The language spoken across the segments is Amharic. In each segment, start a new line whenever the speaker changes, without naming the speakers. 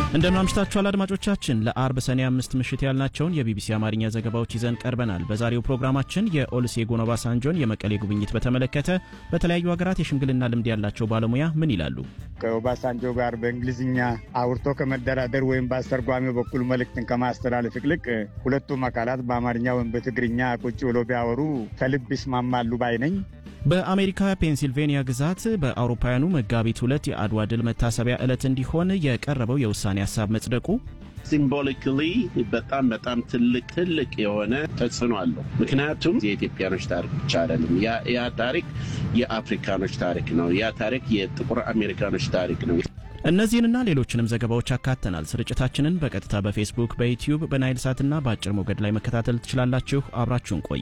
እንደምን አምሽታችኋል አድማጮቻችን። ለአርብ ሰኔ አምስት ምሽት ያልናቸውን የቢቢሲ አማርኛ ዘገባዎች ይዘን ቀርበናል። በዛሬው ፕሮግራማችን የኦሉሴጉን ኦባሳንጆን የመቀሌ ጉብኝት በተመለከተ በተለያዩ ሀገራት የሽምግልና ልምድ ያላቸው ባለሙያ ምን ይላሉ?
ከኦባሳንጆ ጋር በእንግሊዝኛ አውርቶ ከመደራደር ወይም በአስተርጓሚው በኩል መልእክትን ከማስተላለፍ ይልቅ ሁለቱም አካላት በአማርኛ ወይም በትግርኛ ቁጭ ብሎ ቢያወሩ ከልብ ይስማማሉ ባይ ነኝ።
በአሜሪካ ፔንሲልቬንያ ግዛት በአውሮፓውያኑ መጋቢት ሁለት የአድዋ ድል መታሰቢያ ዕለት እንዲሆን የቀረበው የውሳኔ ሀሳብ መጽደቁ
ሲምቦሊካሊ በጣም በጣም ትልቅ ትልቅ የሆነ ተጽዕኖ አለው። ምክንያቱም የኢትዮጵያኖች ታሪክ ብቻ አይደለም። ያ ታሪክ የአፍሪካኖች ታሪክ ነው። ያ ታሪክ የጥቁር አሜሪካኖች ታሪክ ነው።
እነዚህንና ሌሎችንም ዘገባዎች አካተናል። ስርጭታችንን በቀጥታ በፌስቡክ፣ በዩትዩብ፣ በናይል ሳትና በአጭር ሞገድ ላይ መከታተል ትችላላችሁ። አብራችሁን ቆዩ።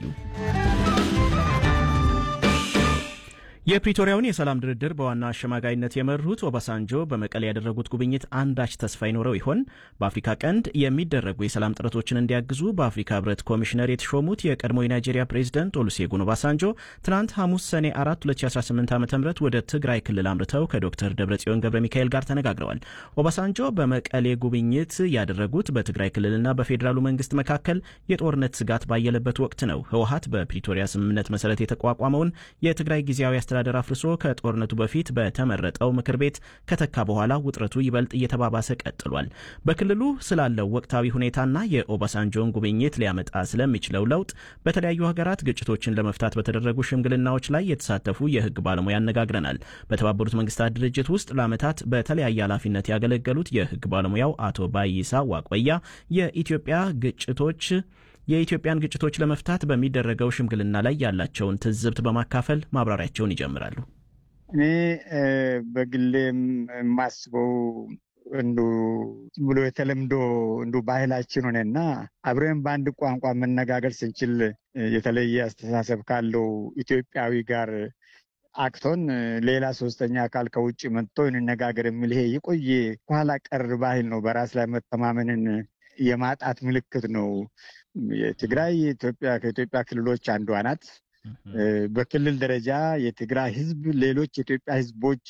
የፕሪቶሪያውን የሰላም ድርድር በዋና አሸማጋይነት የመሩት ኦባሳንጆ በመቀሌ ያደረጉት ጉብኝት አንዳች ተስፋ ይኖረው ይሆን? በአፍሪካ ቀንድ የሚደረጉ የሰላም ጥረቶችን እንዲያግዙ በአፍሪካ ሕብረት ኮሚሽነር የተሾሙት የቀድሞ የናይጄሪያ ፕሬዚደንት ኦሉሴጉን ኦባሳንጆ ትናንት ሐሙስ ሰኔ 4 2018 ዓ ም ወደ ትግራይ ክልል አምርተው ከዶክተር ደብረጽዮን ገብረ ሚካኤል ጋር ተነጋግረዋል። ኦባሳንጆ በመቀሌ ጉብኝት ያደረጉት በትግራይ ክልልና በፌዴራሉ መንግስት መካከል የጦርነት ስጋት ባየለበት ወቅት ነው። ህወሀት በፕሪቶሪያ ስምምነት መሰረት የተቋቋመውን የትግራይ ጊዜያዊ አስተዳደር አፍርሶ ከጦርነቱ በፊት በተመረጠው ምክር ቤት ከተካ በኋላ ውጥረቱ ይበልጥ እየተባባሰ ቀጥሏል። በክልሉ ስላለው ወቅታዊ ሁኔታና የኦባሳንጆን ጉብኝት ሊያመጣ ስለሚችለው ለውጥ በተለያዩ ሀገራት ግጭቶችን ለመፍታት በተደረጉ ሽምግልናዎች ላይ የተሳተፉ የህግ ባለሙያ አነጋግረናል። በተባበሩት መንግስታት ድርጅት ውስጥ ለዓመታት በተለያየ ኃላፊነት ያገለገሉት የህግ ባለሙያው አቶ ባይሳ ዋቆያ የኢትዮጵያ ግጭቶች የኢትዮጵያን ግጭቶች ለመፍታት በሚደረገው ሽምግልና ላይ ያላቸውን ትዝብት በማካፈል ማብራሪያቸውን ይጀምራሉ።
እኔ በግሌም የማስበው እንዱ ብሎ የተለምዶ እንዱ ባህላችን ሆነና አብረን በአንድ ቋንቋ መነጋገር ስንችል የተለየ አስተሳሰብ ካለው ኢትዮጵያዊ ጋር አቅቶን ሌላ ሶስተኛ አካል ከውጭ መጥቶ እንነጋገር የሚል ይሄ የቆየ ኋላ ቀር ባህል ነው። በራስ ላይ መተማመንን የማጣት ምልክት ነው። የትግራይ የኢትዮጵያ ከኢትዮጵያ ክልሎች አንዷ ናት። በክልል ደረጃ የትግራይ ህዝብ ሌሎች የኢትዮጵያ ህዝቦች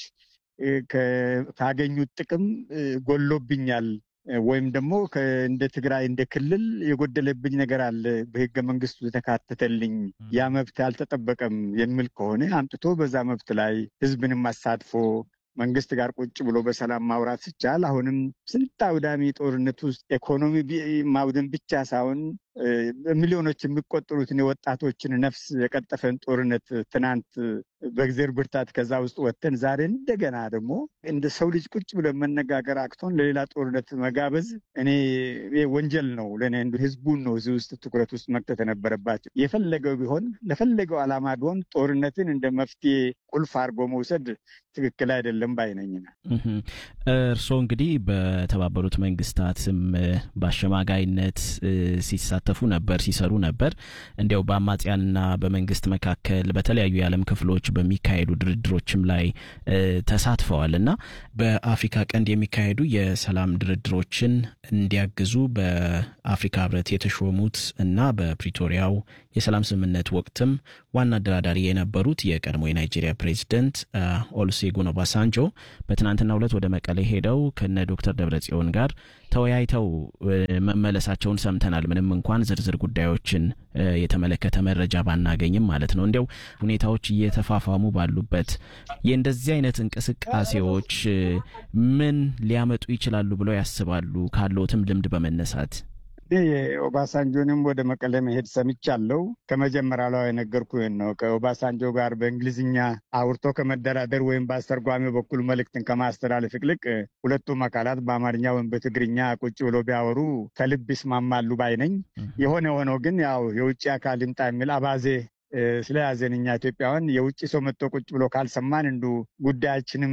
ካገኙት ጥቅም ጎሎብኛል ወይም ደግሞ እንደ ትግራይ እንደ ክልል የጎደለብኝ ነገር አለ፣ በህገ መንግስቱ የተካተተልኝ ያ መብት አልተጠበቀም የሚል ከሆነ አምጥቶ በዛ መብት ላይ ህዝብንም አሳትፎ መንግስት ጋር ቁጭ ብሎ በሰላም ማውራት ሲቻል አሁንም ስንት አውዳሚ ጦርነት ውስጥ ኢኮኖሚ ማውደም ብቻ ሳይሆን ሚሊዮኖች የሚቆጠሩትን የወጣቶችን ነፍስ የቀጠፈን ጦርነት ትናንት በእግዜር ብርታት ከዛ ውስጥ ወጥተን ዛሬ እንደገና ደግሞ እንደ ሰው ልጅ ቁጭ ብለን መነጋገር አቅቶን ለሌላ ጦርነት መጋበዝ እኔ ወንጀል ነው ለእኔ። ህዝቡን ነው እዚህ ውስጥ ትኩረት ውስጥ መክተት የነበረባቸው። የፈለገው ቢሆን ለፈለገው ዓላማ ቢሆን ጦርነትን እንደ መፍትሄ ቁልፍ አድርጎ መውሰድ ትክክል አይደለም ባይነኝ ነው።
እርስዎ እንግዲህ በተባበሩት መንግስታትም በአሸማጋይነት ሲሳተፉ ነበር፣ ሲሰሩ ነበር። እንዲያው በአማጽያንና በመንግስት መካከል በተለያዩ የዓለም ክፍሎች በሚካሄዱ ድርድሮችም ላይ ተሳትፈዋል እና በአፍሪካ ቀንድ የሚካሄዱ የሰላም ድርድሮችን እንዲያግዙ በአፍሪካ ህብረት የተሾሙት እና በፕሪቶሪያው የሰላም ስምምነት ወቅትም ዋና አደራዳሪ የነበሩት የቀድሞ የናይጄሪያ ፕሬዚደንት ኦሉሴጉን ኦባሳንጆ በትናንትናው ዕለት ወደ መቀሌ ሄደው ከነ ዶክተር ደብረጽዮን ጋር ተወያይተው መመለሳቸውን ሰምተናል። ምንም እንኳን ዝርዝር ጉዳዮችን የተመለከተ መረጃ ባናገኝም ማለት ነው። እንዲያው ሁኔታዎች እየተፋፋሙ ባሉበት የእንደዚህ አይነት እንቅስቃሴዎች ምን ሊያመጡ ይችላሉ ብለው ያስባሉ? ካለዎትም ልምድ በመነሳት
የኦባሳንጆንም ወደ መቀሌ መሄድ ሰምቻለሁ። ከመጀመሪያ ላይ የነገርኩህን ነው። ከኦባሳንጆ ጋር በእንግሊዝኛ አውርቶ ከመደራደር ወይም በአስተርጓሚው በኩል መልእክትን ከማስተላለፍ ይልቅ ሁለቱም አካላት በአማርኛ ወይም በትግርኛ ቁጭ ብሎ ቢያወሩ ከልብ ይስማማሉ ባይ ነኝ። የሆነ ሆኖ ግን ያው የውጭ አካል ይምጣ የሚል አባዜ ስለያዘን እኛ ኢትዮጵያውያን የውጭ ሰው መጥቶ ቁጭ ብሎ ካልሰማን እንዱ ጉዳያችንም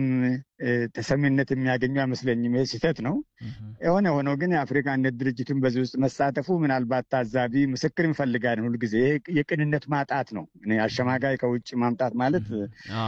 ተሰሚነት የሚያገኙ አይመስለኝም። ይሄ ስህተት ነው። የሆነ ሆኖ ግን የአፍሪካ አንድነት ድርጅቱን በዚህ ውስጥ መሳተፉ ምናልባት ታዛቢ ምስክር እንፈልጋለን። ሁልጊዜ ይሄ የቅንነት ማጣት ነው። አሸማጋይ ከውጭ ማምጣት ማለት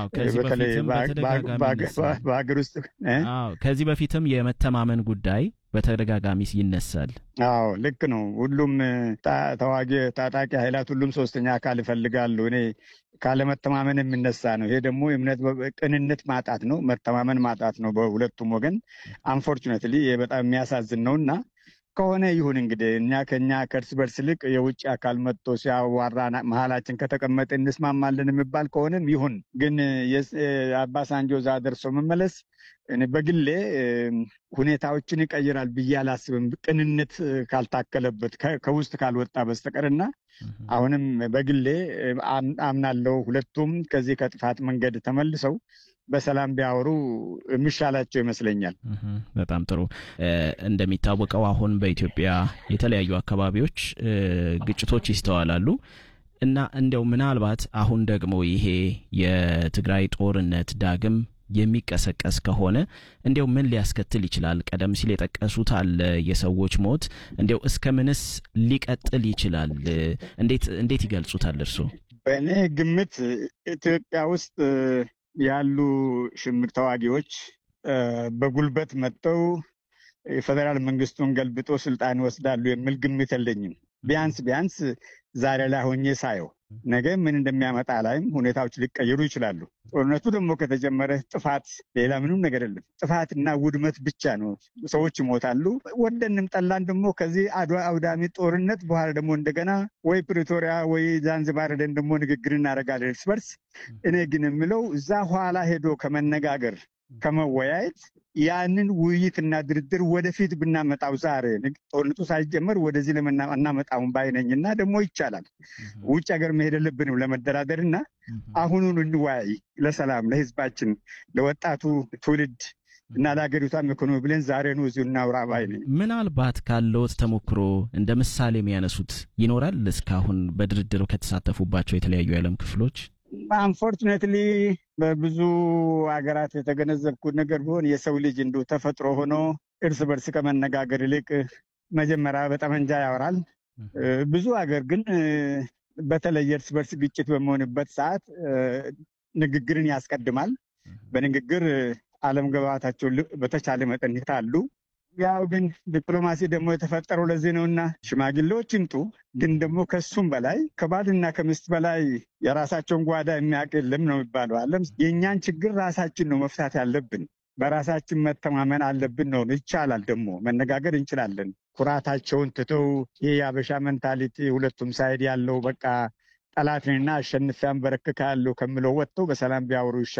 በተለይ በሀገር ውስጥ
ከዚህ በፊትም የመተማመን ጉዳይ በተደጋጋሚ ይነሳል።
አዎ ልክ ነው። ሁሉም ተዋጊ ታጣቂ ኃይላት ሁሉም ሶስተኛ አካል ይፈልጋሉ። እኔ ካለመተማመን የሚነሳ ነው። ይሄ ደግሞ እምነት ቅንነት ማጣት ነው፣ መተማመን ማጣት ነው በሁለቱም ወገን። አንፎርቹኔትሊ ይሄ በጣም የሚያሳዝን ነው እና ከሆነ ይሁን እንግዲህ እኛ ከኛ ከእርስ በርስ ይልቅ የውጭ አካል መጥቶ ሲያዋራ መሀላችን ከተቀመጠ እንስማማለን የሚባል ከሆነም ይሁን። ግን አባሳንጆ እዛ ደርሶ መመለስ በግሌ ሁኔታዎችን ይቀይራል ብዬ አላስብም። ቅንነት ካልታከለበት ከውስጥ ካልወጣ በስተቀርና አሁንም በግሌ አምናለው ሁለቱም ከዚህ ከጥፋት መንገድ ተመልሰው በሰላም ቢያወሩ የሚሻላቸው ይመስለኛል።
በጣም ጥሩ። እንደሚታወቀው አሁን በኢትዮጵያ የተለያዩ አካባቢዎች ግጭቶች ይስተዋላሉ እና እንዲያው ምናልባት አሁን ደግሞ ይሄ የትግራይ ጦርነት ዳግም የሚቀሰቀስ ከሆነ እንዲያው ምን ሊያስከትል ይችላል? ቀደም ሲል የጠቀሱት አለ የሰዎች ሞት፣ እንዲያው እስከ ምንስ ሊቀጥል ይችላል? እንዴት ይገልጹታል እርስዎ?
በእኔ ግምት ኢትዮጵያ ውስጥ ያሉ ሽምቅ ተዋጊዎች በጉልበት መጥተው የፌዴራል መንግስቱን ገልብጦ ስልጣን ይወስዳሉ የሚል ግምት የለኝም። ቢያንስ ቢያንስ ዛሬ ላይ ሆኜ ሳየው ነገ ምን እንደሚያመጣ ላይም ሁኔታዎች ሊቀየሩ ይችላሉ። ጦርነቱ ደግሞ ከተጀመረ ጥፋት፣ ሌላ ምንም ነገር የለም። ጥፋትና ውድመት ብቻ ነው። ሰዎች ይሞታሉ። ወደንም ጠላን ደግሞ ከዚህ አውዳሚ ጦርነት በኋላ ደግሞ እንደገና ወይ ፕሪቶሪያ ወይ ዛንዝባር ሄደን ደግሞ ንግግር እናደርጋለን እርስ በርስ። እኔ ግን የምለው እዛ ኋላ ሄዶ ከመነጋገር ከመወያየት ያንን ውይይትና ድርድር ወደፊት ብናመጣው ዛሬ ጦርነቱ ሳይጀመር ወደዚህ ለምናመጣውን ባይነኝ እና ደግሞ ይቻላል። ውጭ ሀገር መሄድ የለብንም ለመደራደር እና አሁኑን እንወያይ ለሰላም፣ ለህዝባችን፣ ለወጣቱ ትውልድ እና ለሀገሪቷም ኢኮኖሚ ብለን ዛሬ ነው እዚሁ እናውራ ባይ ነኝ።
ምናልባት ካለዎት ተሞክሮ እንደ ምሳሌ የሚያነሱት ይኖራል እስካሁን በድርድር ከተሳተፉባቸው የተለያዩ የዓለም ክፍሎች?
አንፎርቹኔትሊ በብዙ ሀገራት የተገነዘብኩት ነገር ቢሆን የሰው ልጅ እንዲሁ ተፈጥሮ ሆኖ እርስ በርስ ከመነጋገር ይልቅ መጀመሪያ በጠመንጃ ያወራል። ብዙ ሀገር ግን በተለይ እርስ በርስ ግጭት በሚሆንበት ሰዓት ንግግርን ያስቀድማል። በንግግር አለመግባባታቸው በተቻለ መጠን ይታሉ። ያው ግን ዲፕሎማሲ ደግሞ የተፈጠረው ለዚህ ነውና ሽማግሌዎች ይምጡ። ግን ደግሞ ከሱም በላይ ከባልና ከሚስት በላይ የራሳቸውን ጓዳ የሚያውቅ የለም ነው የሚባለው። አለም የእኛን ችግር ራሳችን ነው መፍታት ያለብን። በራሳችን መተማመን አለብን ነው። ይቻላል፣ ደግሞ መነጋገር እንችላለን። ኩራታቸውን ትተው ይህ የአበሻ ሜንታሊቲ ሁለቱም ሳይድ ያለው በቃ ጠላትንና አሸንፊ አንበረክካለሁ ከምለው ወጥተው በሰላም ቢያወሩ ይሻላል።